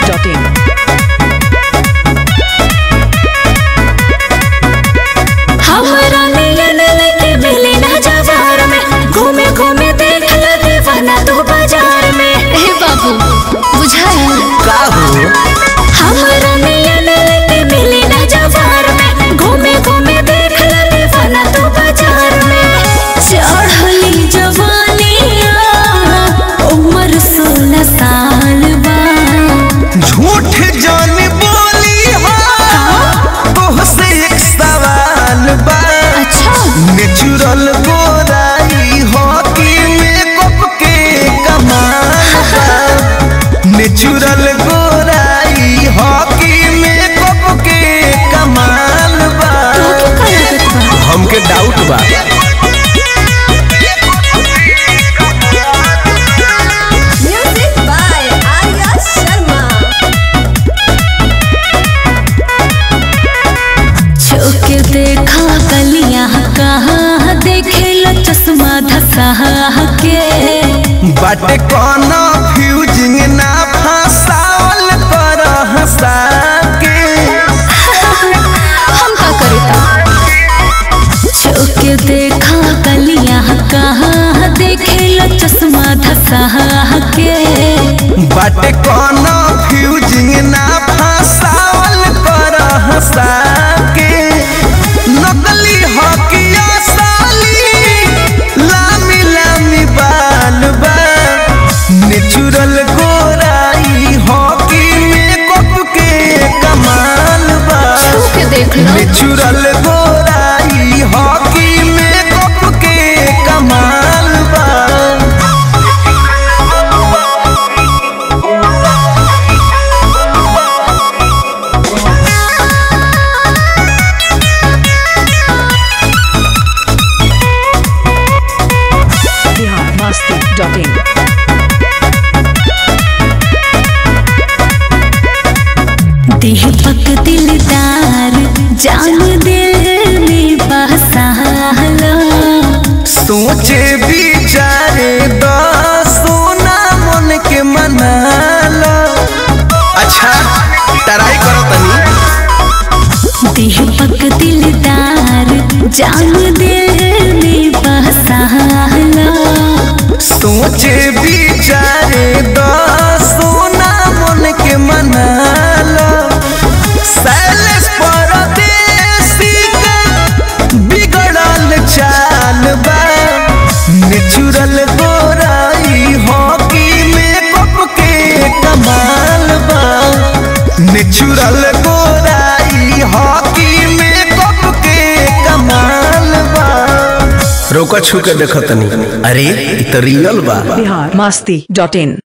biharmasti.in हमरा नियन लेके मिली ना बाजार में घूमे घूमे देख ल दीवाना तू बाजार में हे बाबू बुझाया का हो हमरा नियन लेके मिली ना बाजार में घूमे घूमे देख ल दीवाना तू बाजार में चढ़ली जवानिया उम्र सोलह साल बा झूठ जान बोली हो तोहसे एक सवाल बा अच्छा नेचुरल गोराई हो कि मेकअप के कमाल बा नेचुरल गोराई हो कि मेकअप के कमाल बा तू का लागत बा हमके डाउट बा Music by Arya Sharma. छुके देखा कलियां कहाँ देखे लो चश्मा धसा के बाटे कौनो फ्यूजिंग ना फसावल कर हंसा के हम का करता छुके देखा कलियां कहाँ देखे लो चश्मा धसा के बाटे कौनो फ्यूजिंग ना फसावल कर हंसा के नकली हकिया साली लामी लामी बाल बा नेचुरल गोराई हॉकी मेकअप के कमाल बा छुके देख लो नेचुरल गोराई हॉकी मेकअप के कमाल बा biharmasti.in दीपक दिलदार जान दिल में बसालो सोचे विचारे द सोना मन के मनाला अच्छा ट्राई करो तनी दीपक दिलदार जान दिल में बसालो सोचे विचारे द सोना मन के मनाला सैलेस परदेसी के बिगड़ल चाल बा नेचुरल गोराई हॉकी मेकअप के कमाल बा नेचुरल गोराई हॉकी मेकअप के कमाल बा रोका छू के देखतनी अरे इ त रियल बा biharmasti.in